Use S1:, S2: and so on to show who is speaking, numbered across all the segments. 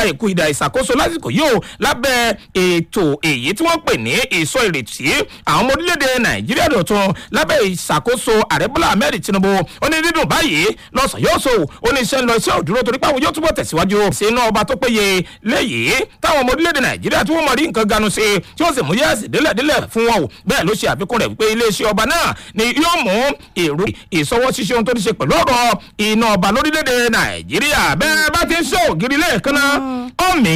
S1: èkó ìdá ìṣàkóso lásìkò yìí o lábẹ́ ètò èyí tí wọ́n pè ní ìsọ ìrètí àwọn ọmọ orílẹ̀-èdè nàìjíríà dọ̀tun lábẹ́ ìṣàkóso ààrẹ bọ́lá ahmed tinubu ó ní dídùn báyìí lọ́sàn yóò so ó ní iṣẹ́ ń lọ iṣẹ́ òdúró torí pé àwọn yóò túbọ̀ tẹ̀síwájú sínú ọba tó péye léyìí táwọn ọmọ orílẹ̀-èdè nàìjíríà tí wọ́n mọ̀ rí nǹkan ganu sí tí wọ́n sì mú yẹ́sì délẹ̀délẹ̀ fún wọn o bẹ́ẹ̀ ló ṣe àfikún rẹ̀ wípé iléeṣẹ́ ọba náà ni yóò mú èrò ìsọwọ́ ṣíṣe ohun tó ní ṣe pẹ̀lú ọ̀rọ̀ iná ọba lórílẹ̀-èdè nàìjíríà bẹ́ẹ̀ bá ti ń ṣe ògiri lẹ́ẹ̀kan náà ọ̀mí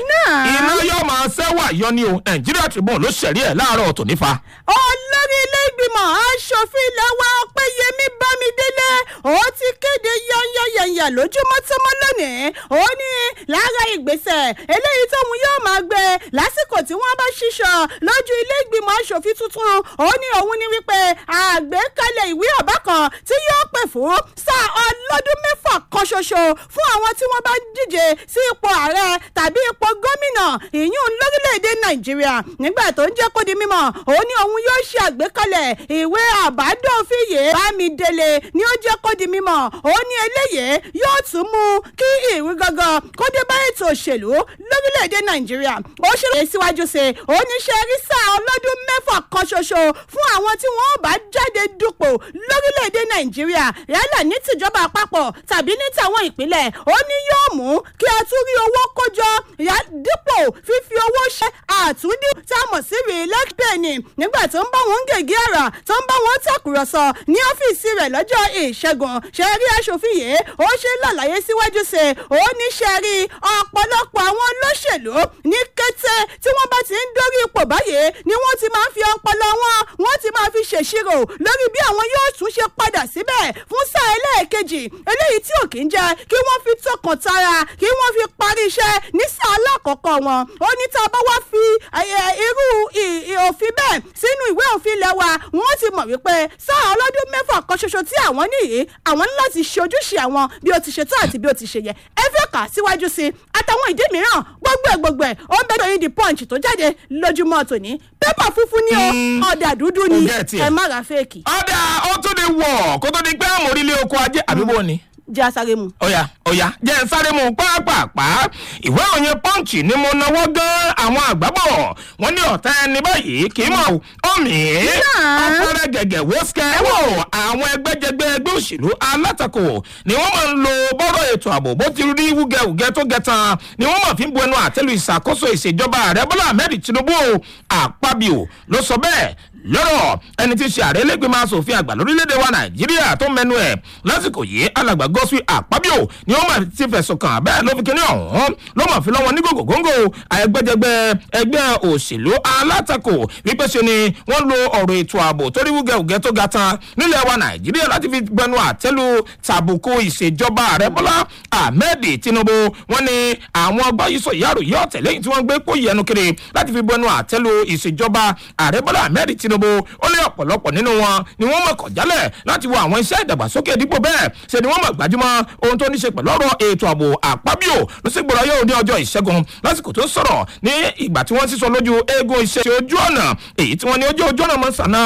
S1: iná yóò máa ṣẹ́wà yọ ni o nàìjíríà tribune ló ṣẹ̀rí ẹ̀ láàárọ̀ tò nífa.
S2: olórí ilé ìgbìmọ̀ asòfin ilẹ̀ wa ọ̀pẹ́yẹmí bámidélé ó ti kéde yányányányá lójúmọ́ tọ́mọ́ lónìí ó ní lára ìgbésẹ̀ eléyìí tóun yóò máa gbé lásìkò tí wọ́n bá ṣíṣọ lójú ilé ìgbìmọ̀ asòfin tuntun ó ní òun ní wípé àgbékalẹ̀ ìwé ọ̀bá kan tí yóò pè fún sáà ọlọ́dún mẹ́fà kan ṣoṣo fún àwọn tí wọ́n bá díje sí ipò ààrẹ tàbí ipò gómìnà ìyún lórílẹ̀‐èdè nàìjíríà nígbà tó ń jẹ́ kó di mímọ́ òun ní òun yóò ṣe àgbékalẹ̀ ìwé àbádòfìyè bámidélé ni ó jẹ́ kó di mímọ́ òun ní eléyìí yóò tún mú kí ìwé gangan kó dé bá ètò òṣèlú lórílẹ̀‐èdè nàìjíríà ó ṣèlérí síwájú sí i òun ní ṣe rí sáà ọlọ́dún mẹ́fà kan ṣoṣo fún àwọn tí wọ́n bá jáde dupò lórílẹ̀‐èdè nàìjíríà yálà ní tìjọba àpapọ̀ tàbí ní tàwọn ìpínlẹ̀ ó ní yóò mú kí a tún rí owó kójọ dípò fífi owó ṣe àtúndì tá a mọ̀ sí relax penny nígbà tó ń bá wọn gègé àrà tó ń bá wọn tàkùrọ̀sọ ní ọ́fíìsì rẹ̀ lọ́jọ́ ìṣẹ́gun ṣe rí aṣòfin yìí ó ṣe lálàyé síwájú sí i ó ní ṣe rí ọ̀pọ̀lọpọ̀ àwọn olóṣèlú ní kété tí wọ́n bá ti ń dórí ipò báyìí ni wọ́n ti máa ń fi ọpọlọ wọn wọ́n ti máa fi ṣèṣirò lórí bí àwọn yóò tún ṣe padà síbẹ̀ fún sáà ẹlẹ́ẹ̀kejì eléyìí tí ò kí ń jẹ́ kí wọ́n fi tọkàn tara kí wọ́n fi parí iṣẹ́ ní sáà alákọ̀ọ́kọ́ wọn ó ní tá a bá wá fi irú òfin bẹ́ẹ̀ sínú ìwé òfin ilẹ̀ wa wọ́n ti mọ̀ wípé sáà ọlọ́dún mẹ́fà kan ṣoṣo tí àwọn nìyí àwọn ní láti ṣe ojúṣe àwọn bí ó ti ṣe tó àti bí ó ti ṣe yẹ ẹ fẹ́ kà síwájú sí i àtàwọn ìdí mìíràn gbogbo ẹ̀ gbogbo ẹ̀ ó ń bẹ́ẹ̀ lóyún di punch tó jáde lójúmọ́ tòní pépà funfun ni o ọ̀dà dúdú ni ẹ má ra fẹ́ẹ̀kì.
S1: ọ̀dà ó tún di wọ̀ kó tó di pé àmọ́ orílẹ̀ oko ajé àbíbó ni
S2: jẹ́ asáré mu.
S1: ọ̀yà ọ̀yà jẹ́ ń sáré mu pàápàá ìwé òyìn pọ́ǹchì ni mo náwó gan àwọn àgbábọ̀ wọ́n ní ọ̀tá ẹni báyìí kì í mọ̀ ọ̀mì ọ̀pọ̀rẹ́ gẹ̀gẹ̀ wọ́sẹ̀ wò àwọn ẹgbẹ́jẹgbẹ́ ẹgbẹ́ òṣèlú alátakò ni wọ́n máa ń lo bọ́rọ̀ ètò ààbò bó ti rí wúgẹ́wúgẹ́ tó gẹ̀tàn ni wọ́n máa fi ń bu ẹnu àtẹ́lu ìṣàkóso ìṣèjọba ààrẹ bọ́lá ahmed tinubu àpábíò ló sọ bẹ́ẹ̀ lọ́rọ̀ ẹni tí í ṣe ààrẹ lẹ́gbẹ̀mọ asòfin àgbà lórílẹ̀‐èdè wa nàìjíríà tó mẹ́nu ẹ̀ lásìkò yìí alàgbà gọ́sùn àpábíò ni ó mà ti fẹ̀sùn kàn bẹ́ẹ̀ ló fi kíní ọ̀hún ló mà fi lọ́wọ́ ní gògógóńgò ẹgbẹ́jẹgbẹ́ ẹgbẹ́ òṣèlú alátakò wípé ṣe ni wọ́n lo ọ̀rọ̀ ètò ààbò torí wúgẹ́wúgẹ́ tó ga tán nílẹ̀ wa nàìjíríà láti fi gbẹnu àtẹ́lu tàbùkù ìṣèjọba ààrẹ bọ́lá ahmed tinubu wọ́n ní àwọn ọgbà yìí sọ ìyárò yìí ọ̀tẹ̀ lẹ́yìn tí wọ́n gbé kó yẹnu kiri láti fi gbẹnu àtẹ́lu ìṣèjọba ààrẹ bọ́lá ahmed tinubu tinubu ó lé ọ̀pọ̀lọpọ̀ nínú wọn ni wọ́n mọ̀ kọ̀ jálẹ̀ láti wo àwọn iṣẹ́ ìdàgbàsókè dípò bẹ́ẹ̀ ṣe ni wọ́n mọ̀ gbajúmọ́ ohun tó ní ṣe pẹ̀lú ọ̀rọ̀ ètò ààbò àpábíò ló sì gbọ́dọ̀ yóò ní ọjọ́ ìṣẹ́gun lásìkò tó ń sọ̀rọ̀ ní ìgbà tí wọ́n sísọ lójú eégún iṣẹ́ ojú ọ̀nà èyí tí wọ́n ní ojú ojú ọ̀nà mọ̀ sànà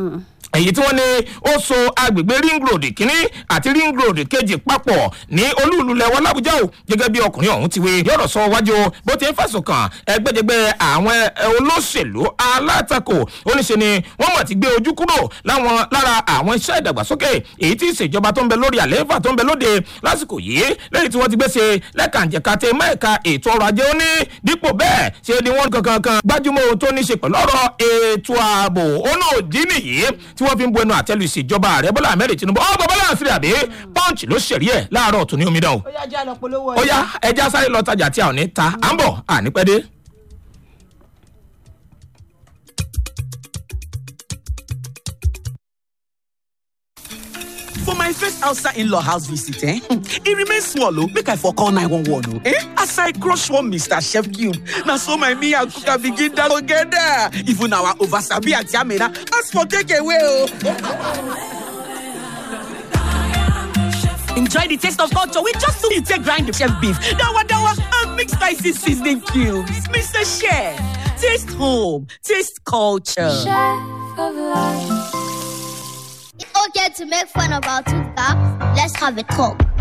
S1: èyí tí wọ́n ní ó so agbègbè ring road kínní àti ring road kejì papọ̀ ní olúùlú lẹ́wọ́ làbújá o gẹ́gẹ́ bí ọkùnrin ọ̀hún ti wé yọ̀rọ̀ sọ wájú bó ti ń fẹ̀sùn kàn ẹgbẹ́jẹgbẹ́ àwọn olóṣèlú alátakò oníṣe ni wọ́n mọ̀ ti gbé ojú kúrò láwọn lára àwọn iṣẹ́ ìdàgbàsókè èyí tí ìṣèjọba tó ń bẹ lórí àlééfà tó ń bẹ lóde lásìkò yìí lẹ́yìn tí wọ́n ti gbé ṣe lẹ́kànjẹ̀ka tẹ mẹ́ẹ̀ka ètò ọrọ̀ ajé ó ní dípò bẹ́ẹ̀ ṣe ni wọ́n kankan kan gbájúmọ́ ohun tó ní ṣe pẹ̀lú ọ̀rọ̀ ètò ààbò ó náà dín nìyí tí wọ́n fi ń bu ẹnu àtẹ́lu ìṣèjọba ààrẹ bọ́lá ahmed tinubu ọ̀ bọ́ bọ́lá àṣírí àbí punch ló ṣẹ̀rí ẹ̀ láàárọ̀ tó ní omidan o.
S2: ó yá jẹ́ àlọ́ polówó
S1: ó yá ẹja sáré lọ tajà tí a ò ní ta à ń bọ̀ ànípẹ́dé.
S3: For my first outside in-law house visit, eh? It remains small, oh. Make I for call 911, oh. Eh? As I crush one Mr. Chef Cube, now so my me and cook and begin that together. Even our oversabi at Yamina, ask for takeaway, oh. Enjoy the taste of culture with just two take grind the chef beef, dawa dawa, and mixed spicy seasoning cubes. Mr. Chef, taste home, taste culture.
S4: Chef of life. It's okay to make fun of our two cops. Let's have a talk.